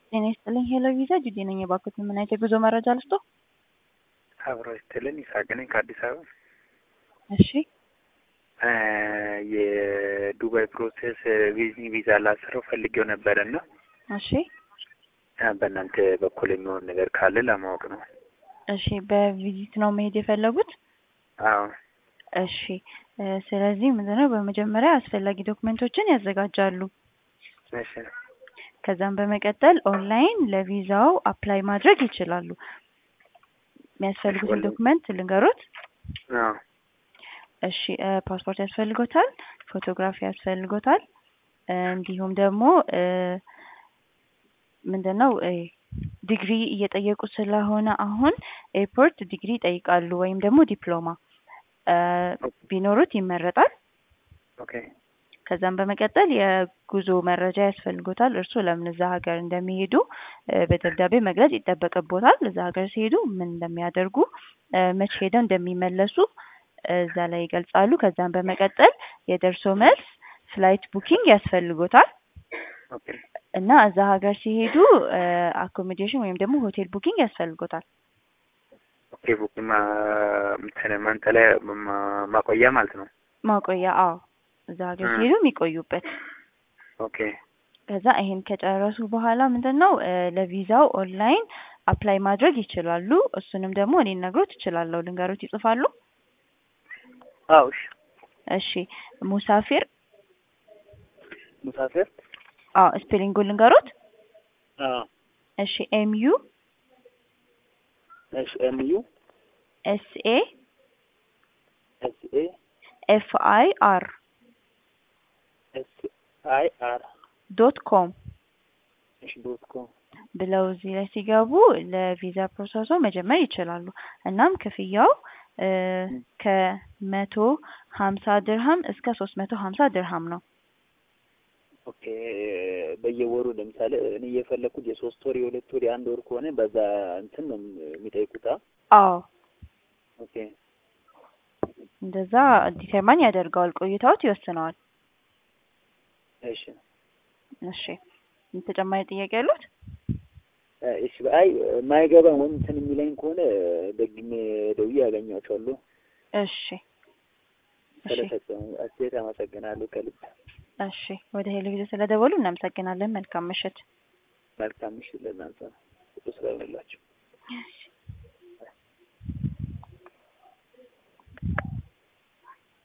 ጤና ይስጥልኝ ሄሎ ቪዛ ጁዴ ነኝ። የባንኮት ምን አይነት የጉዞ መረጃ ልስጦ? አብሮ ይስጥልን ይሳቅ ነኝ ከአዲስ አበባ። እሺ የዱባይ ፕሮሴስ ቪዚቲንግ ቪዛ ላስረው ፈልጌው ነበረ እና እሺ በእናንተ በኩል የሚሆን ነገር ካለ ለማወቅ ነው። እሺ በቪዚት ነው መሄድ የፈለጉት? አዎ እሺ ስለዚህ ምንድነው በመጀመሪያ አስፈላጊ ዶክመንቶችን ያዘጋጃሉ። እሺ ከዛም በመቀጠል ኦንላይን ለቪዛው አፕላይ ማድረግ ይችላሉ። የሚያስፈልጉትን ወል- ዶክመንት ልንገሮት። አዎ እሺ እ ፓስፖርት ያስፈልጎታል፣ ፎቶግራፊ ያስፈልጎታል፣ እ እንዲሁም ደግሞ እ ምንድነው እ ዲግሪ እየጠየቁ ስለሆነ አሁን ኤርፖርት ዲግሪ ይጠይቃሉ ወይም ደግሞ ዲፕሎማ እ ቢኖሩት ይመረጣል። ኦኬ ከዛም በመቀጠል የጉዞ መረጃ ያስፈልጎታል። እርሱ ለምን እዛ ሀገር እንደሚሄዱ እ በደብዳቤ መግለጽ ይጠበቅቦታል። እዛ ሀገር ሲሄዱ ምን እንደሚያደርጉ እ መቼ ሄደው እንደሚመለሱ እ እዛ ላይ ይገልጻሉ። ከዛም በመቀጠል የደርሶ መልስ ፍላይት ቡኪንግ ያስፈልጎታል ኦኬ እና እዛ ሀገር ሲሄዱ አኮሞዴሽን ወይም ደግሞ ሆቴል ቡኪንግ ያስፈልጎታል። ኦኬ ቡክ ማ እንትን መንጠለያ ማ- ማቆያ ማለት ነው። ማቆያ አዎ፣ እዛ ሀገር እ ሲሄዱ የሚቆዩበት ኦኬ ከዛ ይሄን ከጨረሱ በኋላ ምንድን ነው እ ለቪዛው ኦንላይን አፕላይ ማድረግ ይችላሉ። እሱንም ደግሞ እኔ ነግሮት እችላለሁ። ልንገሮት ይጽፋሉ? አዎ እሺ እሺ ሙሳፊር ሙሳፊር አዎ ስፔሊንጉ ልንገሮት? አዎ እሺ ኤም ዩ እሺ ኤም ዩ ኤስ ኤ ኤስ ኤ ኤፍ አይ አር ኤስ አይ አር ዶት ኮም እሺ ዶት ኮም ብለው እዚህ ላይ ሲገቡ ለቪዛ ፕሮሰሱ መጀመር ይችላሉ። እናም ክፍያው እ ከመቶ ሀምሳ ድርሃም እስከ ሶስት መቶ ሀምሳ ድርሃም ነው። ኦኬ በየወሩ ለምሳሌ እኔ እየፈለኩት የሶስት ወር የሁለት ወር የአንድ ወር ከሆነ በዛ እንትን ነው የሚጠይቁት። አ? አዎ ኦኬ እንደዛ ዲተርማን ያደርገዋል። ቆይታዎት ይወስነዋል። እሺ እሺ ተጨማሪ ጥያቄ ያሉት? እ እሺ አይ የማይገባ ወይም እንትን የሚለኝ ከሆነ ደግሜ ደውዬ ያገኛቸዋለሁ። እሺ እሺ ስለሰጠኝ አስተያየት አመሰግናለሁ ከልብ። እሺ ወደ ቴሌቪዥን ስለደወሉ እናመሰግናለን። መልካም ምሽት። መልካም ምሽት ለእናንተ ነው ስለሆነላችሁ።